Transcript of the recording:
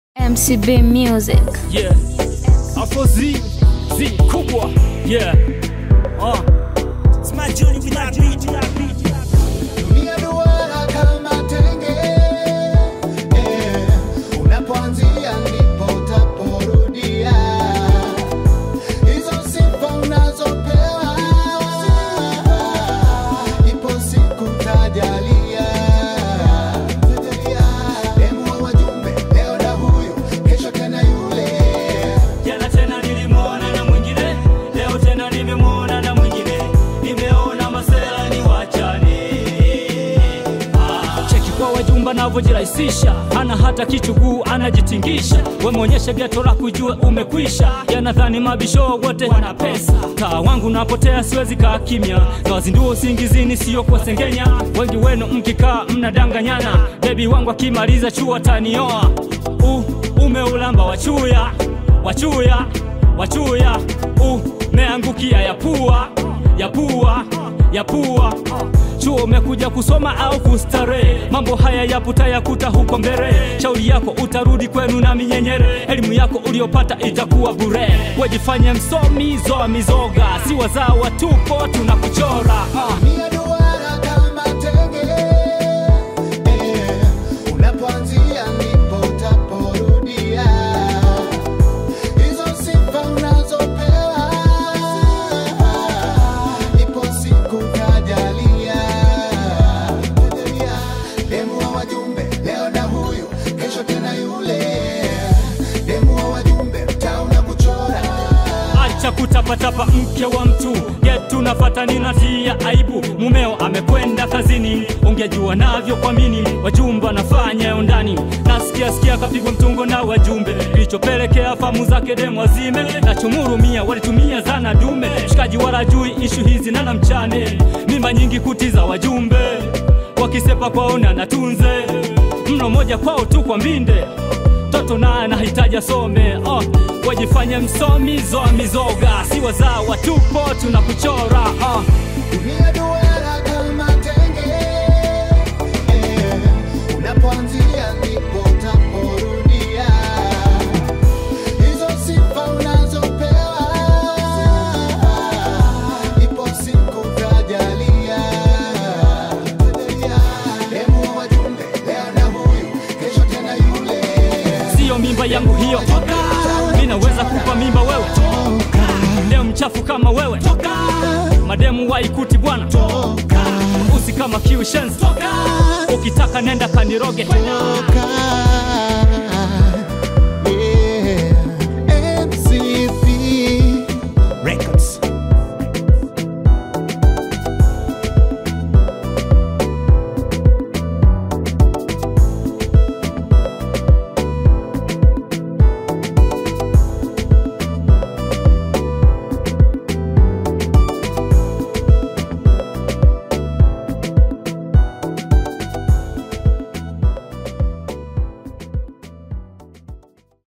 MCB Music. Yeah. Afro Z, Z kubwa. Yeah. Uh. It's my journey with that beat. Dunia duara kama tenge eh, unapoanzia ndipo utaporudia. Hizo sifa unazopewa, ipo siku tajalia. Demu wa wajumbe, leo na huyu, kesho tena yule. Jana tena nilimwona na mwingine, leo tena nimemwona na mwingine, nimeona masela ni wachane. Ah, cheki kwa wajumba navyojirahisisha, hana hata kichuguu anajitingisha. Wemwonyeshe geto la kujue umekwisha, yanadhani mabisho wote wana pesa. Taa wangu napotea, siwezi kaa kimya, nawazindua usingizini, sio kuwasengenya. Wengi wenu mkikaa mnadanganyana, bebi wangu akimaliza chuo atanioa. Uh, umeulamba wachuya wachuya wachuya umeangukia ya pua ya pua ya pua chuo umekuja kusoma au kustarehe mambo haya yaputa yakuta huko mbele shauri yako utarudi kwenu na minyenyere elimu yako uliopata itakuwa bure wejifanye msomi zoa mizoga si wazawa tupo tunakuchora ah. Dunia duara kama tenge eh, unapoanzia ndipo utaporudia. Hizo sifa unazopewa, ipo siku tajalia. Demu wa wajumbe, leo na huyu, kesho tena yule. Demu wa wajumbe, mtaa unakuchora. acha kutapatapa mke wa mtu yetu nafata ninatia aibu mumeo amekwenda kazini ungejua navyo kwa mini wajumba nafanya yo ndani nasikia sikia kapigwa mtungo na wajumbe kilichopelekea famu zake demu wazime nachomurumia walitumia zana dume shikaji wala jui ishu hizi nana mchane mimba nyingi kutiza wajumbe wakisepa kwaona natunze mno moja kwao tu kwa mbinde mtoto naye anahitaji asome oh, wajifanye msomi zoa mizoga si wazawa tupo tunakuchora oh. Dunia duara kama tenge eh, unapoanzia ndipo utaporudia. Hizo sifa unazopewa, ipo siku tajalia. Demu wa wajumbe, leo na huyu, kesho tena yule. siyo mimba yangu hiyo mi naweza kupa mimba wewe leo mchafu kama wewe mademu waikuti bwana usi kama kiushenzi ukitaka nenda kaniroge Toka.